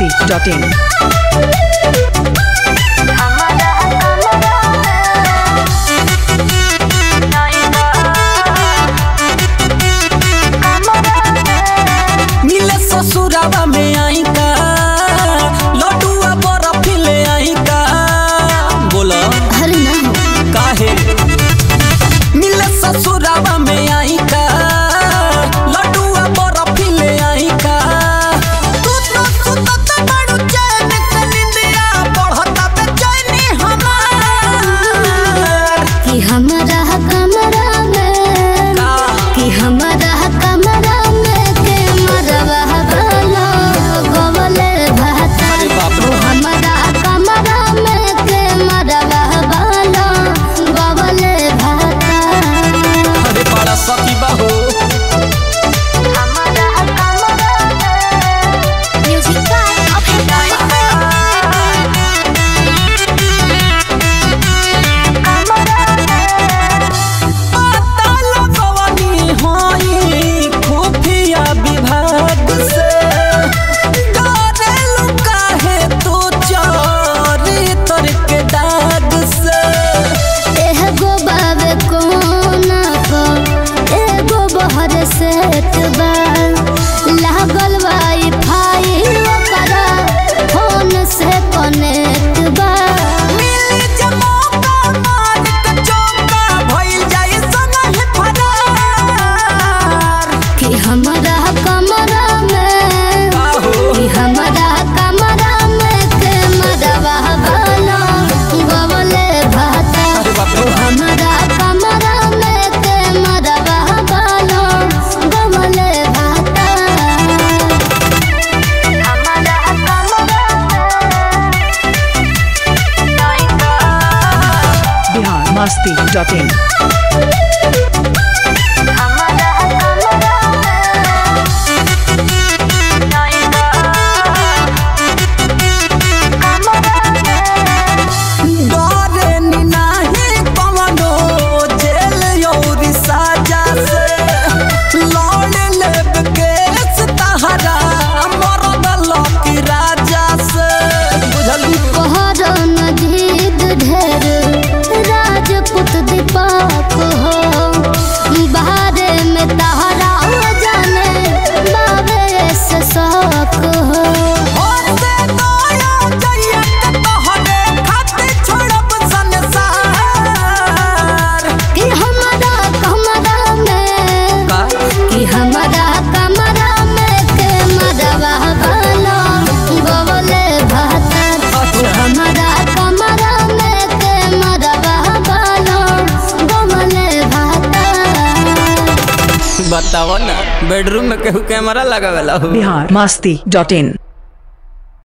biharmasti.in मिले ससुरावा में आई का लड्डुआ बर्फ ले आई का बोला अरे ना हो काहे मिले ससुरावा में आई का लड्डुआ बर्फ ले आई का तू तो सुतत बड़ू चैन के निंदिया बढ़ता बेचैनी हमार कि हमारा कमरा में का कि हमारा कमरा में के मरवा गलो गोवले भाता अरे बाप रे। ओ हमारा कमरा में के मरवा गलो गोवले भाता अरे बड़ा सखी बाहो म्यूजिक बाय पता लगवनी होई खुफिया विभाग से डरेलु काहे तू चोरी तर के दाग से एगो बाबे कोना को एगो बहर सेट बा लागल वाई फाई ओकरा फोन से कनेक्ट बा मिली जे मौका मार के चौका भइल जाई सनह फरार कि हमारा कमरा में बाहो कि हमारा कमरा में के मरवा गलो गोवले भाता अरे बाप रे ओ हमारा कमरा में के मरवा गलो गोवले भाता biharmasti.in डरे नी नाही कवनो जेल यौरी साजा से लौड़ लेब केस तहरा मरद लकी राजा से बुझलू कोहरो नजीद ढेर राजपूत दीपक हो बाहरे में तहरा जाने बाबे से शौक हो होते नया जइया के तोहरे खातिर छोड़ब संसार कि हमारा कमरा में का कि हमारा कमरा में के मरवा गलो गोवले भाता हमारा कमरा में के मरवा गलो गोवले भाता बताओ ना बेडरूम में केहू कैमरा लगावेला हो biharmasti.in